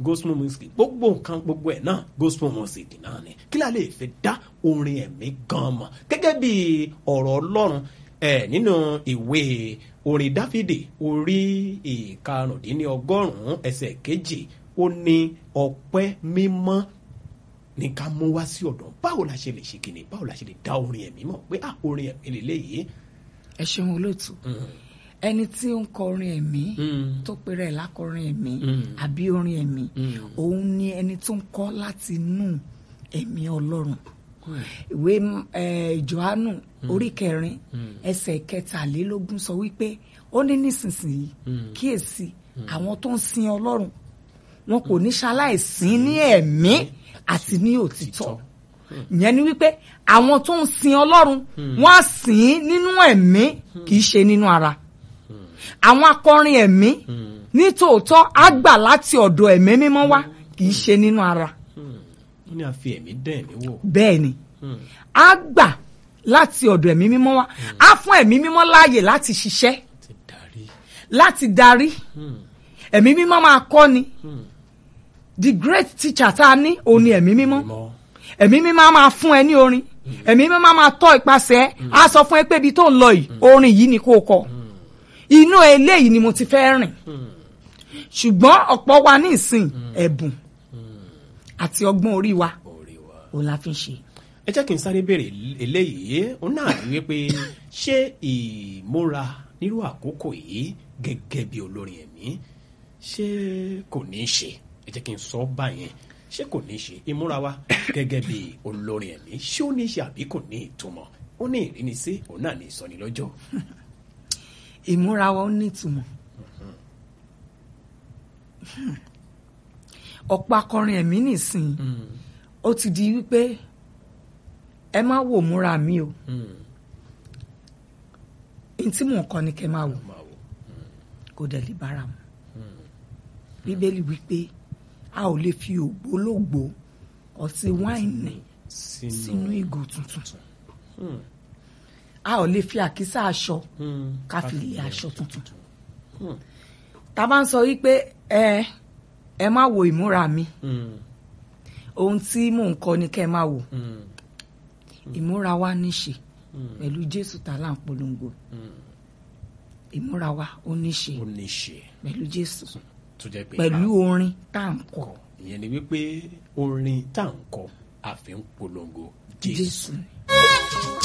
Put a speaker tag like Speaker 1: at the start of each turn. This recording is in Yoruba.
Speaker 1: gospel music gbogbo nǹkan gbogbo ẹ̀ náà gospel music náà ni kí la lè fi dá orin ẹ̀mí gan mọ̀ gẹ́gẹ́ bí ọ̀rọ̀ ọlọ́run ẹ̀ nínú ìwé orin dáfídì orí ìkarùndínlọ́gọ́rùn-ún ẹsẹ̀ kejì ó ní ọpẹ́ mímọ́ ní ká mú wá sí ọ̀dọ̀ báwo la ṣe lè ṣe kìnnì báwo la ṣe lè dá orin ẹ̀mí mọ̀ pé ah orin ẹ̀mí lélẹ́yìí.
Speaker 2: ẹ ṣeun olóòtú ẹni tí ó ń kọ orin ẹ̀mí
Speaker 1: Mm.
Speaker 2: tó pèrè ẹ̀ lákọrin ẹ̀mí
Speaker 1: Mm.
Speaker 2: àbí orin ẹ̀mí
Speaker 1: Mm.
Speaker 2: òun ni ẹni tó ń kọ láti inú ẹ̀mí ọlọ́run ìwé eh, Jòhánù orí kẹrin ẹsẹ̀ kẹtàlélógún sọ wípé ó ní nísinsìnyí kíyèsí àwọn tó ń sin ọlọ́run wọn kò ní ṣaláìsìn ní ẹ̀mí àti ní òtítọ́ ìyẹn ni wípé àwọn tó ń sin ọlọ́run wọ́n á sìn ín nínú ẹ̀mí kì í ṣe nínú ara àwọn akọrin ẹ̀mí ní tòótọ́ á gbà láti ọ̀dọ̀ ẹ̀mí mímọ́ wá kì í ṣe nínú ara
Speaker 1: ó ní a fi ẹ̀mí dán ẹ̀mí wò.
Speaker 2: bẹ́ẹ̀ ni á gbà láti ọ̀dọ̀ ẹ̀mí mímọ́ wá á fún ẹ̀mí mímọ́ láàyè láti ṣiṣẹ́
Speaker 1: ti darí.
Speaker 2: láti darí ẹ̀mí mímọ́ máa kọ́ ni the great teacher tá a ní òun ni ẹ̀mí mímọ́
Speaker 1: mọ́
Speaker 2: ẹ̀mí mímọ́ á máa fún ẹ ní orin ẹ̀mí mímọ́ á máa tọ́ ipasẹ̀ ẹ á sọ fún ẹ pé ibi tó ń lọ yìí orin yìí ni kó o kọ inú eléyìí ni mo ti fẹ́ rìn ṣùgbọ́n ọ̀pọ̀ wa ní ìsìn ẹ̀bùn àti ọgbọ́n orí wa
Speaker 1: orí wa.
Speaker 2: òun la fi ń ṣe.
Speaker 1: ẹ jẹ́ kí n sáré béèrè eléyìí ó náà rí wípé ṣé ìmúra nírú àkókò yìí gẹ́gẹ́ bí olórin ẹ̀mí ṣé kò ní í ṣe ẹ jẹ́ kí n sọ báyẹn ṣé kò ní í ṣe ìmúra wa gẹ́gẹ́ bí olórin ẹ̀mí ṣé ó ní í ṣe àbí kò ní ìtumọ̀ ó ní ìrínisí òun náà ní ìsọnilọ́jọ́.
Speaker 2: ìmúra wa ó nítumọ̀ ọ̀pọ̀ akọrin ẹ̀mí nìsín ó ti di wípé ẹ má wò múra mi o n tí mò ń kọ ni kẹ́ máa wò
Speaker 1: máa wò.
Speaker 2: kò dẹ̀ lè bára mu bíbélì wípé a ò lè fi ògbólógbòó ọtí wáìnì
Speaker 1: sínú
Speaker 2: sínú ìgò tuntun a ò lè fi àkísà aṣọ ká fi lé aṣọ tuntun tá a bá ń sọ wípé ẹ ẹ má wo ìmúra mi ohun tí mò ń kọ ni kẹ́ ẹ má wò ìmúra wa níṣe pẹ̀lú Jésù tá a là ń polongo ìmúra wa ó níṣe
Speaker 1: ó ní í ṣe
Speaker 2: pẹ̀lú Jésù
Speaker 1: tó jẹ́ pé
Speaker 2: pẹ̀lú orin tá à ń kọ
Speaker 1: kọ ìyẹn ni wípé orin tá à ń kọ àfi ń polongo Jésù.
Speaker 2: Jésù ni.